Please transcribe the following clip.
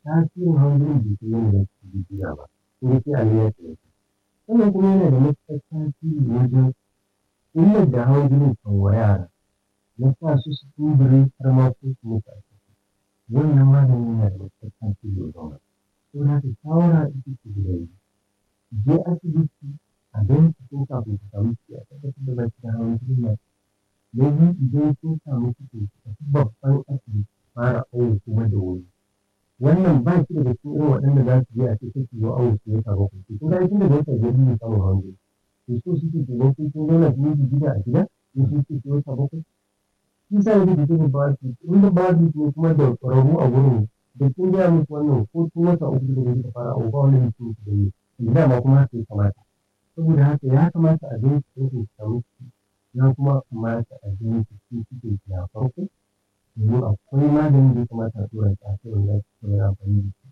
tasirin hawan jinin bai kai yadda za su jiya ba sai sai a nuna ta yake sannan kuma yana da matuƙar tasiri wajen illar da hawan jinin kan wa yara na sa su su kumbure har ma ko su mutu a ciki wannan magani yana da matuƙar tasiri wajen wannan saboda haka shawara ita ce guda biyu je asibiti a bincike kafin ku samu ciki a tabbatar da baki da hawan jini na na biyu idan kun samu ciki ku tafi babban asibiti fara awo kuma da wuri wannan ba shi daga cikin irin waɗanda za su je a ce kake zo awo su wata bakwai to kun ga tun daga wata biyar ne samun hawan jini to so suke kenan kun kun zauna kun yi gida a gida in sun ce ki wata bakwai shi sa yake da cikin ba su in da ba su ne kuma da ƙwararru a gurin da kun gaya musu wannan ko tun wata uku da kuka fara awo ba wani mutum ku gani dama kuma haka ya kamata saboda haka ya kamata a gani su ku samu ciki ya kuma kamata a gani su ci cikin ki a farko domin akwai maganin da ya kamata a tura ki a kai wanda za ki amfani da shi